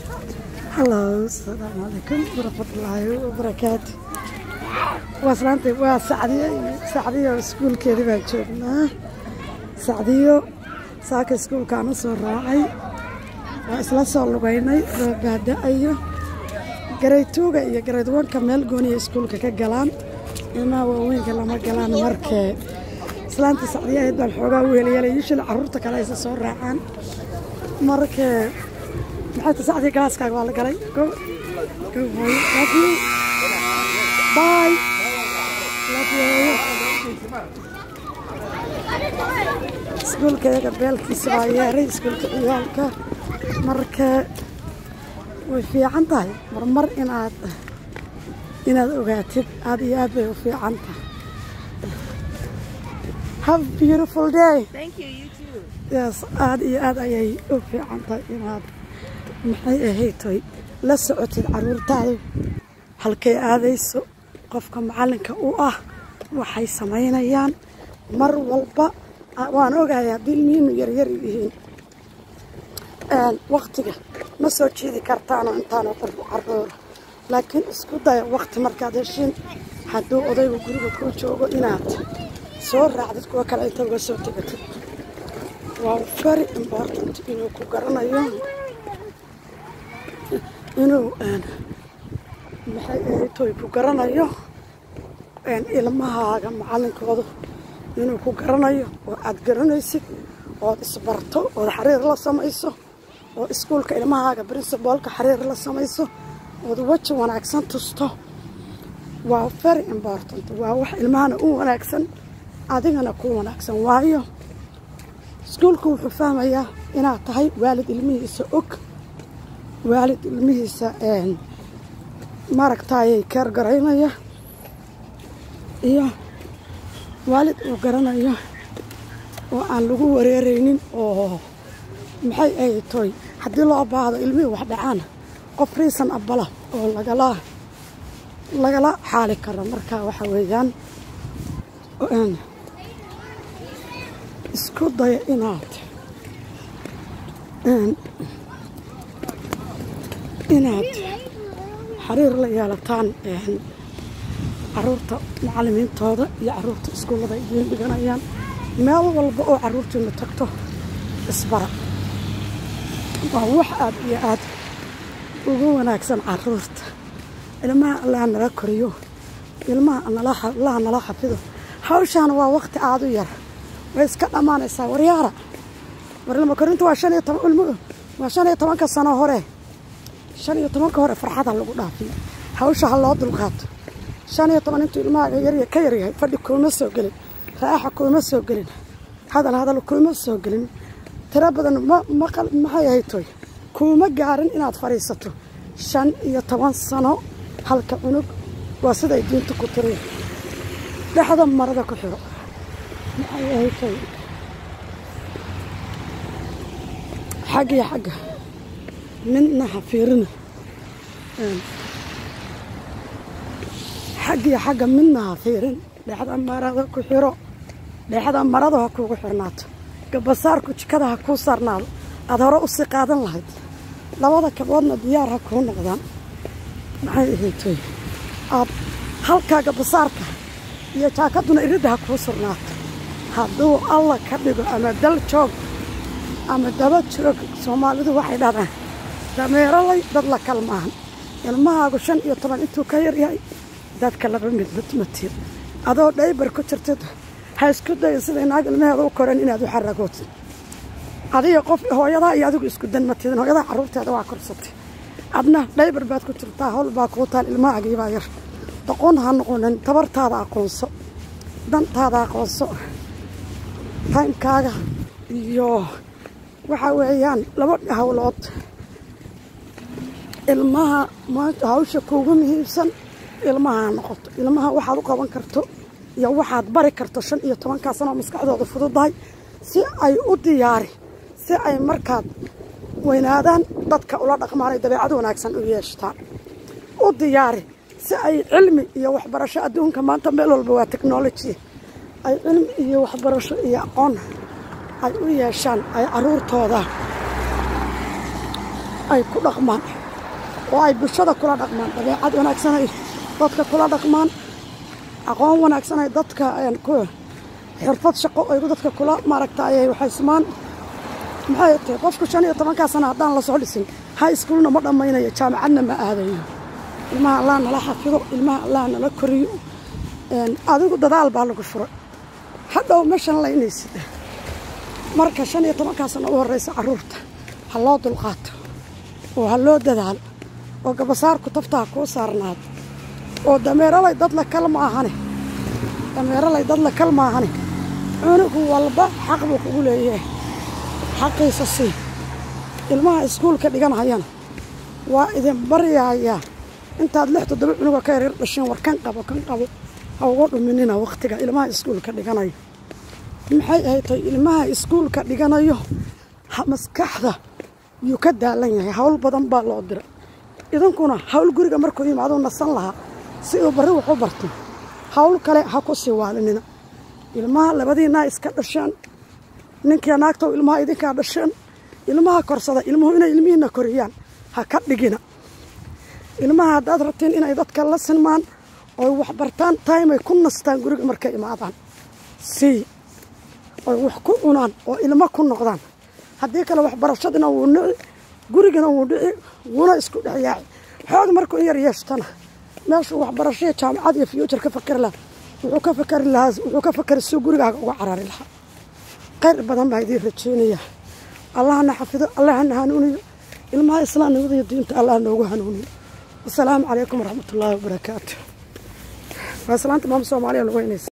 hallo asalaamu calaykum waraxmatullaahi wabarakaatu waa islaanta waa sacdiyo iyo sacdiyo iskuulkeedii baan joognaa sacdiyo saaka iskuulkaan u soo raacay waa isla soo lugaynay waa baada-ayo garaytuuga iyo garaydwanka meel gooniya iskuulka ka galaan ilmaha waaweynka lama galaan markee islaanta sacdiyo ahayd baan xoogaa weelyeelay yushal carruurta kale aysa soo raacaan markee maxay ta sacdiyo galaaskaaga waa la galay go go hooyo love you bye love you iskuulka iyaga beelkiisa baa yeeray iskuulka ciyaalka markee way fiican tahay marmar inaad inaad ogaatid aad iyo aad bay u fiican tahay have a beautiful day Thank you, you too. yes aad iyo aad ayay u fiican tahay inaad maxay ahaytoy la socotid caruurtaada halkay aadayso qofka macallinka u ah waxay samaynayaan mar walba ah, waan ogahay haddii ilmihiinu yaryar yihiin waktiga ma soo jiidi kartaano intaanu caruura laakiin isku daya wakti markaad heshiin hadduu odaygu guriga kuu joogo inaad soo raacdid kuwa kale inta uga soo tegatid waa very important inuu ku garanayo inuu maxay ahaytoy ku garanayo ilmahaaga macallinkoodu inuu ku garanayo oo aad garanaysid ood isbarto ood xiriir la samayso oo iskuulka ilmahaaga princibalka xiriir la samayso ood weji wanaagsan tusto waa very important waa wax ilmahana u wanaagsan adigana ku wanaagsan waayo iskuulku wuxuu fahmayaa inaad tahay waalid ilmihiisa og waalid ilmihiisa maaragtaayay keer garaynaya iyo waalid uu garanayo oo aan lagu wareeraynin oo maxay ahay toy haddii loo baahdo ilmihii wax dhacaana qof riisan abala oo lagala lagala xaali karo marka waxa weeyaan isku daya inaad inaad xiriir la yeelataan caruurta macallimiintooda iyo caruurta iskuullada ay idiin dhiganayaan meel walba oo caruurtiinu tagto isbara waa wax aad iyo aad ugu wanaagsan caruurta ilmaha allaha nala koriyo ilmaha allaha nala xafido hawshaana waa wakti aad u yar way iska dhammaanaysaa waryaara warlama korinta waa shan iyo toban ilmuhu waa shan iyo tobanka sano hore shan iyo tobanka hore farxada lagu dhaafiyo hawsha ha loo dulqaato shan iyo toban intuu ilmahaaga yar ka yaryahay fadhi kuuma soo gelin raaxa kuuma soo gelin hadal hadal kuuma soo gelin tiro badan maqal maxay ahayd toy kuuma gaarin inaad fadhiisato shan iyo toban sano halka cunug waa siday diinta ku tiri dhexda marada ku xiro maxay ahayd toy xagga iyo xagga midna ha fiirina xaggiyo xagga midna ha fiirin dhexda marada ku xiro dhexda marada ha kuugu xirnaato gabasaarku jikada ha kuu saarnaado aada hore u sii qaadan lahayd labada kaboodna diyaar ha kuu noqdaan maxay ahaytoy aad halkaa gabasaarka iyo jaakaduna iridda ha kuu surnaato hadduu alla ka dhigo ama dal joog ama daba joog soomaalidu waxay dhahdaan dameerolay dad la kalmaahan ilmahaagu shan iyo toban intuu ka yaryahay dadka laba mid matmatid adoo dhaybar ku jirtid ha isku dayin siday naag ilmaheeda u koreen inaad u xaragootid adiga qof hooyadaa iyo adigu isku dan matidin hooyadaa carruurteeda waa korsatay adna dhaybar baad ku jirtaa howl baa kuu taal ilmahaagiibaa yar doqon ha noqonin tabartaada aqoonso dantaada aqoonso taymkaaga iyo waxaa weeyaan laba hawlood ilmaha maanta hawsha kuugu muhiimsan ilmaha ha noqoto ilmaha waxaad u qaban karto iyo waxaad bari karto shan iyo tobankaa sano oo maskaxdooda fududahay si ay u diyaari si ay markaad weynaadaan dadka ula dhaqmaan ay dabeecad wanaagsan u yeeshtaan u diyaari si ay cilmi iyo waxbarasho adduunka maanta meel walba waa technology ay cilmi iyo waxbarasho iyo aqoon ay u yeeshaan ay caruurtooda ay ku dhaqmaan oo ay bulshada kula dhaqmaan dabeecad wanaagsan ay dadka kula dhaqmaan aqoon wanaagsan ay dadka xirfad shaqo ay dadka kula maaragta ayay waxaysmaan maxay tahay qofku shan iyo tobankaa sana haddaan la soo dhisin high schoolna ma dhammaynayo jaamacadna ma aadayo ilmaha allah nala xafido ilmaha allah nala koriyo adigu dadaal baa lagu furay hadhow meeshan laynaysid marka shan iyo tobankaa sana u horreysa carruurta ha loo dulqaato oo ha loo dadaalo oo gabasaarku tafta ha kuu saarnaado oo dameeralay dad la kal maahane dameeralay dad la kal maahane cunugu walba xaq buu kugu leeyahay xaqiisa sii ilmaha iskuulka dhiganhayana waa idin baryahayaa intaad lix toddoba cunuga ka yaryar dhasheen war kan qabo kan qabo ha uga dhuminina wakhtiga ilmaha iskuulka dhiganayo maxay ahaytay ilmaha iskuulka dhiganayo maskaxda yuu ka daalan yahay hawl badan baa loo diray idinkuna hawl guriga markuu yimaaduu nasan lahaa si uu barri wax u barto hawl kale ha ku sii waalinina ilmaha labadiinaa iska dhasheen ninkia naagtow ilmaha idinkaa dhasheen ilmaha korsada ilmuhu inay ilmihiinna koriyaan ha ka dhigina ilmaha haddaad rabtiin inay dadka la sinmaan oy wax bartaan taymay ku nastaan guriga markay imaadaan sii oy wax ku cunaan oo ilmo ku noqdaan haddii kale waxbarashadina wuu nici gurigana wuu dhici wuuna isku dhex yaaci xoog markuu in yar yeeshtana meeshuu waxbarashaya jaamacad iyo fuujar ka fakari lahaa wuxuu ka fakari lahaa wuxuu ka fakari suu gurigaaga uga carari lahaa khayr badan baa idiin rajeynayaa allahna xafido allahna hanuuniyo ilmaha islaamnimada iyo diinta allah noogu hanuuniyo wasalaamu calaykum waraxmatullaahi wabarakaatu waa islaanta maama soomaaliya lagu heynaysa